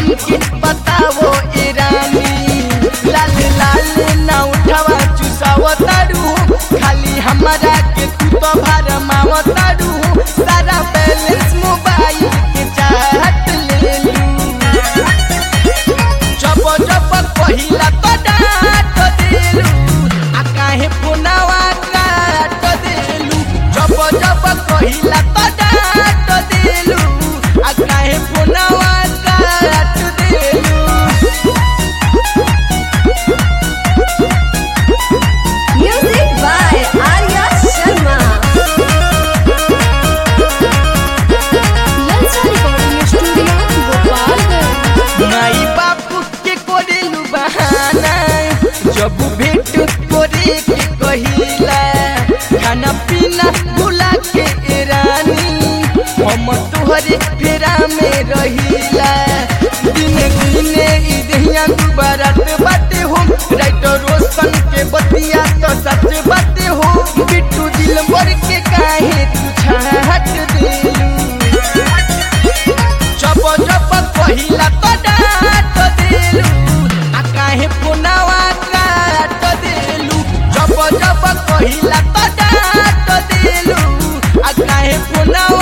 हमके बतावो ए रानी लाल लाल ना उठावा चुसावो तारू खाली हमारा के तू तो भार मावो तारू सारा बैलेंस मोबाइल के चाहत ले लू जब जब पहिला तो डाट देलू आ काहे फोनवा काट देलू जब जब पहिला तो डाट देलू आ काहे फोनवा काट देलू Music by Arya Sharma. ललचा रिकॉर्डिंग स्टूडियो गोपालगंज माई बापू के कोरेलू बहाना जब भेट करे के कहिला खाना पीना भुला के ए रानी हम तोहरे फेरा में रहिला दिन दिने ई दहिया दुबारात बाटे हो राइटर रोशन के बतिया तो सच बाटे हो बिट्टू दिल मर के काहे तू छाट देलू जब जब पहिला तो डाट देलू आ काहे फोनवा काट देलू जब जब पहिला तो डाट देलू आ काहे फोनवा